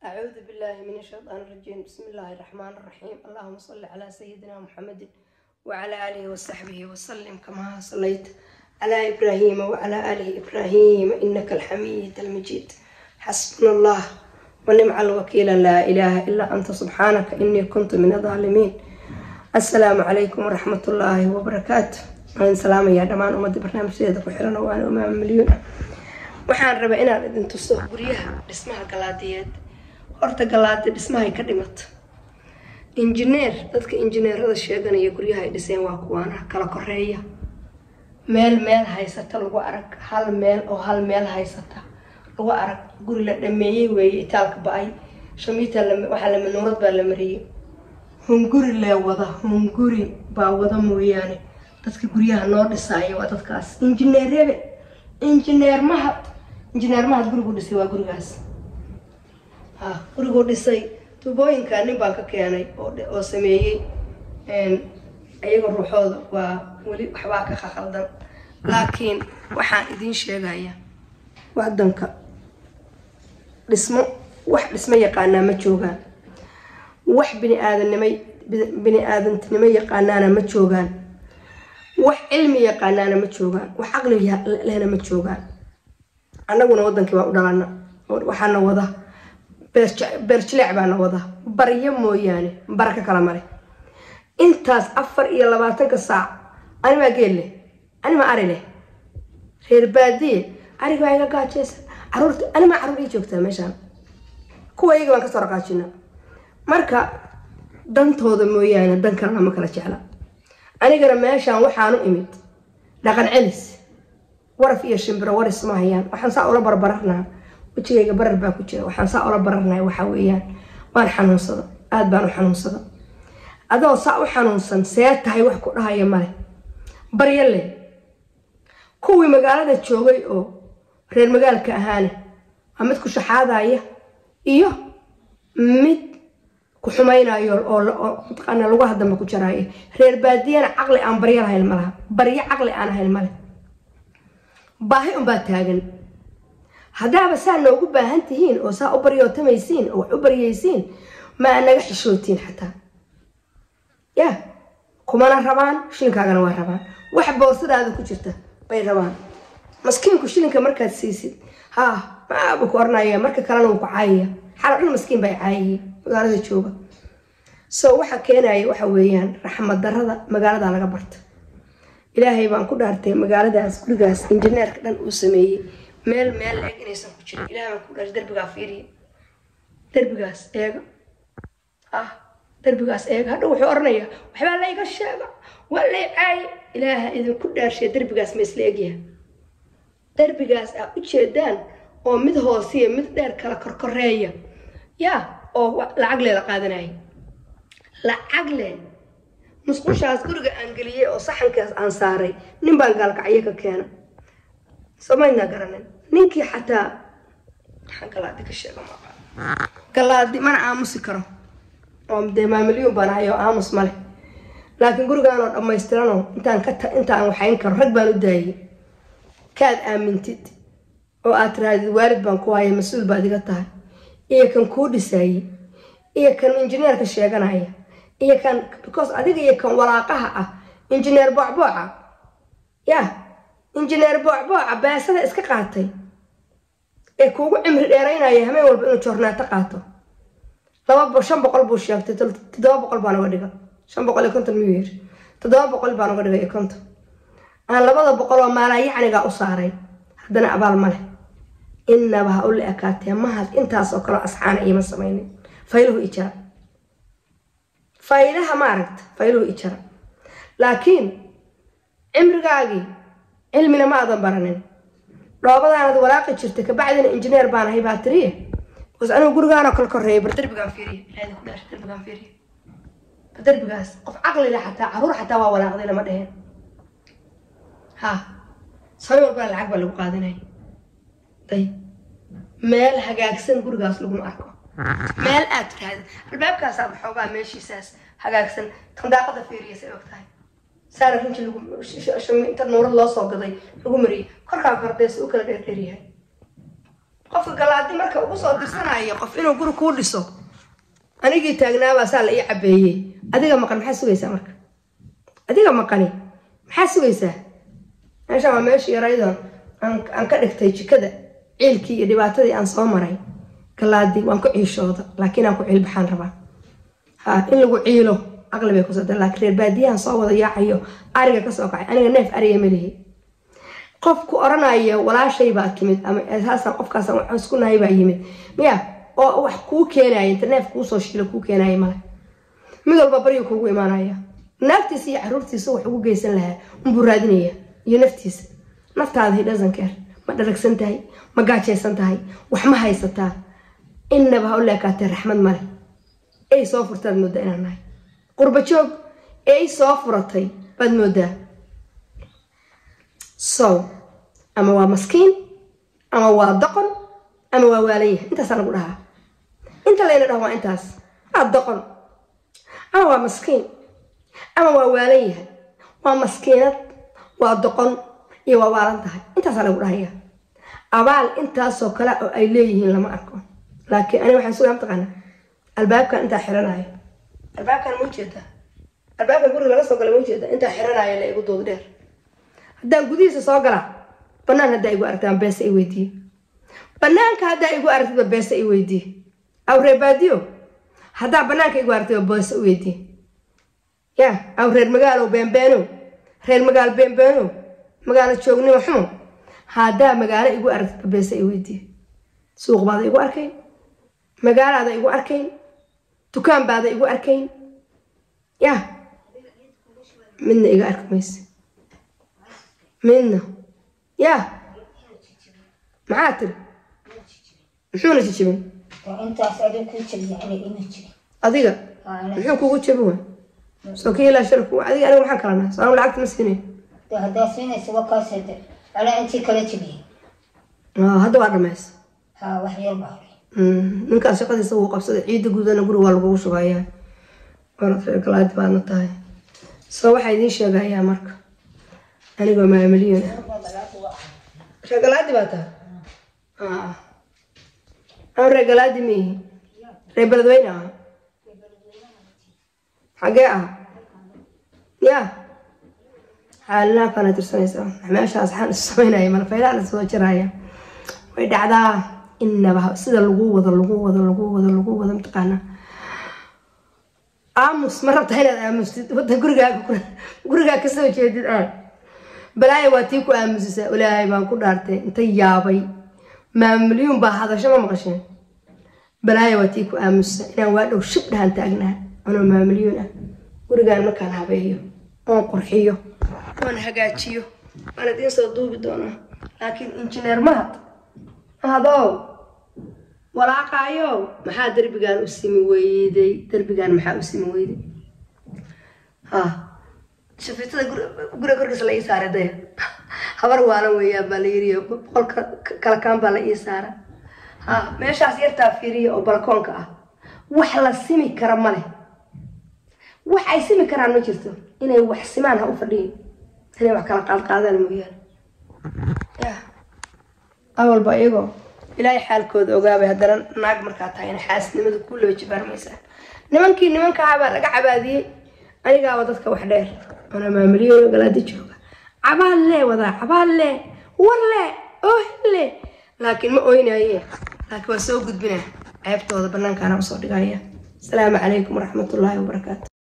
أعوذ بالله من الشيطان الرجيم بسم الله الرحمن الرحيم اللهم صل على سيدنا محمد وعلى آله وصحبه وسلم كما صليت على إبراهيم وعلى آل إبراهيم إنك الحميد المجيد حسبنا الله ونعم الوكيل لا إله إلا أنت سبحانك إني كنت من الظالمين السلام عليكم ورحمة الله وبركاته waan salaamayaa dhammaan ummadda barnaamijyadeeda ku xiran oo waana umaama milyuun ah waxaan rabaa inaan idin tuso guryaha dhismaha galaadiyeed horta galaadi dhismahay ka dhimato injineer dadka injineerada sheeganaya guryaha ay dhiseen waa kuwaana kala koreeya meel meel haysata lagu arag hal meel oo hal meel haysata lagu arag guri la dhameeyey weeye itaalka ba-ay shamiita waxaa la manuurad baa la mariyey hunguri lee wada hunguri baa wada mooyaane dadka guryaha noo dhisaaya waa dadkaas injineer rebe injineer mahad injineer mahad gurigu dhisay waa gurigaas ha guriguu dhisay tubooyinka nin baan ka keenay oo sameeyey iyaga ruuxooda waa weli waxbaa ka khaldan laakiin waxaan idiin sheegaya wadanka dhismo wax dhismo yaqaanaa ma joogaan wax bini aadanimay bini aadantinimo yaqaanaana ma joogaan wax cilmi yaqaanaana ma joogaan wax caqli lehna ma joogaan annaguna wadankii waa u dhalana waxaana wada beerjileec baana wada baryo mooyaane baraka kala male intaas afar iyo labaatanka saac animaa geel leh animaa ari leh reer baadiye ariga waa iga gaajeysa caruurta animaa caruur ii joogtaa meeshaan kuwa iyaga baan kasoo raqaajina marka dantooda mooyaane dan kalena ma kala jecla anigana meeshaan waxaanu imid dhaqan celis waraf iyo shimbiro waris ma hayaan waxaan saa ula barbararnaa wejigayga barar baa ku jira waxaan saa ula bararnaa waxaa weeyaan waan xanuunsada aada baan u xanuunsada adoo saa u xanuunsan see tahay wax ku dhahaya male baryo leh kuwii magaalada joogay oo reer magaalka ahaane waa mid ku shaxaadaya iyo mid ku xumaynayo oo mataqaana lagu hadamba ku jaraayo reer baadiyana caqli aan baryo lahayn malaha baryo caqli aan ahayn male baahi unbaa taagan haddaaba saa noogu baahan tihiin oo saa u baryootamaysiin oo wax u baryaysiin ma naga xishootiin xataa ya kumana rabaan shilinkaagana waa rabaan wax boorsadaada ku jirta bay rabaan maskiinku shilinka markaad siisid ha maabu ku oranaya marka kalena wuu ku caayaya xalo dhan maskiin baa caayaya magaalada jooga so waxa keenaya waxa weeyaan raxmad darada magaalada laga barta ilaahay baan ku dhaartay magaaladaas gurigaas injineerka dhan uu sameeyey meel meel eeg inaysan ku jirin ilahay baan ku dhaartay derbigaa fiiriya derbigaas eega ah derbigaas eega hadha wuxuu oranayaa waxbaa la iga sheega waa lay caaye ilaaha idinku dhaarshay derbigaas ma isla egyaha derbigaas aa u jeedaan oo mid hoosiya mid dheer kala korkoreeya yaa oo lacag leela qaadanaya lacag le musqushaas guriga aan geliyey oo saxankaas aan saaray nin baan gaalkacyo ka keena samaynaa garanin ninkii xataa maxaan galaadi ka sheega maa galaadi mana aamusi karo oo dee maamilyuun baan ahay oo aamus male laakiin gurigaanoo dhammaystiranoo intaan ka intaan waxayn karo rag baan u daayey kaad aamintid oo aad tirahdid waalid baan ku haya mas-uul baad iga tahay iyo kan kuu dhisaayey iyo kan injineerka sheeganaya iyo kan because adiga iyo kan walaaqaha ah injineer boocbooca ya injineer boocbooca baasada iska qaatay ee kuugu cimri dheeraynaya hameen walba inuu joornaato qaato laba shan boqol buu sheegtay toddoba boqol baan uga dhiga shan boqol iyo konton miyuu yiri toddoba boqol baan uga dhigay iyo konton aan labada boqol oo maalaa yacnigaa u saaray haddana abaal ma leh inaba ha u la ekaatee mahad intaas oo kaleo asxaana iima samaynin fayluhu ijara faylaha ma aragta fayluhu ijara laakiin cimrigaagii cilmina ma aadan baranin dhoobadaanad walaaqi jirtay kabacdina injineer baan ahay baa tiriye bas anigu gurigaanoo kala koreeya bar derbigaan fiiriya ilaahda ku dhaashay derbigaan fiiriya bar derbigaas qof caqlile xataa caruur xataa waa walaaqday lama dheheen ha sabi walbana lacag baa lagu qaadanaya day meel hagaagsan gurigaas laguma arko meel aad tiraahda albaabkaasaa maxoogaa meeshiisaas hagaagsan tandaaqada fiiriya say og tahay saana rinji lagu inta nuurad loo soo gaday lagu mariyay korkaa kordees u kala dheerdheeryahay qofka galaadi marka ugu soo dirsanaya qof inuu guri kuu dhiso anigii taagnaabaa saa la ii cabeeyey adiga maqan maxaa sugaysaa marka adiga maqani maxaa sugaysaa meeshaan waa meesha yaraydoon aan ka dhigtay jikada ciilkii iyo dhibaatadii aan soo maray galaadi waan ku ciishooda laakiin aan ku ciil baxaan rabaa ha in lagu ciilo aqli bay kusoo laakiin reer baadiyahan soo wada yaacayo ariga kasoo kacay aniga neef ariga malihi qofku oranaya walaashay baa timid ama saasaan qofkaasaan wax isku nahay baa yimid miya oo wax kuu keenaya inta neef kuusoo shiilo kuu keenaya male mid walba baryu kuugu imaanaya naagtiisa iyo caruurtiisa wax ugu geysan lahaa unbuu raadinaya iyo naftiisa naftaada hidhasankeer ma dharagsan tahay ma gaajaysan tahay wax ma haysataa innaba ha u leekaatee raxmad male ey soo furtaad moodaa inaan nahay qurba joog ey soo furatay baad moodaa so ama waa maskiin ama waa doqon ama waa waalan yahay intaasaa lagu dhahaa inta layna dhaho waa intaas waa doqon ama waa maskiin ama waa waalan yahay waa maskiinad waa doqon iyo waa waalan tahay intaasaa lagu dhahaya abaal intaasoo kale oo ay leeyihiin lama arko laakiin aniga waxaan sugaa mataqaana albaabkan intaa xiranayo albaabkan ma ujeedaa albaabkan guriga laga soo gala ma ujeeda intaa xiranayo la igu dood dheer haddaan gudihiisa soo gala banaan haddaa igu aragtaan beesa i weydiiye banaanka haddaa igu aragtidba beesa i weydiiye aw reer baadiyo haddaa banaanka igu aragtidba beesa i weydiiye ya aw reer magaalow beenbeenow reer magaalo beenbeenow magaalo joognimo xumo haddaa magaalo igu aragtidba beesa i weydiiye suuq baada igu arkayn magaalaada igu arkayn dukaan baada igu arkayn ya midna iga arki mayse midna ya maxaa tiri muxuuna jijibin adiga muxuu kugu jabin wa soo ka ilaa sharku adiga aniga maxaan kala nahay soo lacagta ma siinay haddaa siinaysa waa kaas hade alaa intii kala jebiyey hadda waa dhamaysa ha wax yar baa hore ninkaas shaqadiisa wuu qabsaday ciidda guudana guri waa lagugu shubayaa orad reer galaadi baadna tahay soo waxaa idiin sheegayaa marka anigoo maamiliyon reer galaadi baa tahay an reer galaadi miihi reer beledweyne ah xagee ah ya xaalinaha kana tirsanaysaa meeshaas waxaan isu samaynaya malfaylaan isoo jaraya way dhacdaa inaba sida lagu wado lagu wado lagu wado lagu wado mataqaanaa aamus ma rabtaa inaad aamustid wada gurigaaga gurigaa kasoo jeedid aan balaaya waa tii ku aamusisaa ilaahay baan ku dhaartay inta yaabay maamulyuun baa hadasho ma maqasheen balaaya waa tii ku aamusa inaan waa dhow shib dhahan taagnaa anoo maamulyuun ah gurigaan markaan habeeyo oon qurxiyo oon hagaajiyo waan idiin soo duubi doonaa laakiin injineer mahad mahadow walaaqaayow maxaa derbigaan u simi weyday derbigaan maxaa u simi weyday ha shafiitada guriga korkiisa la ii saaray daya habar waalan weeyaan baa la yiriyo boqolka kalakaan baa la ii saara ha meeshaas yartaa fiiriya oo balkoonka ah wax la simi kara ma leh wax ay simi karaan ma jirto inay wax simaan ha u fadhiyin inay wax kala qaadqaadaan mooyaane ya awalba iyagoo ilaahay xaalkooda ogaabay haddana naag markaa tahay in xaasnimada ku loo jibaarmaysaa nimankii nimanka ahabaa laga cabaadiyey anigaaba dadka wax dheer ona maamuliyoono galaadi jooga cabaal lee wadaa cabaal lee war lee oohin lee laakiin ma oynaye laakiin waa soo gudbina ceebtooda banaankaana usoo dhigaya asalaamu calaykum waraxmatullaahi wabarakaatu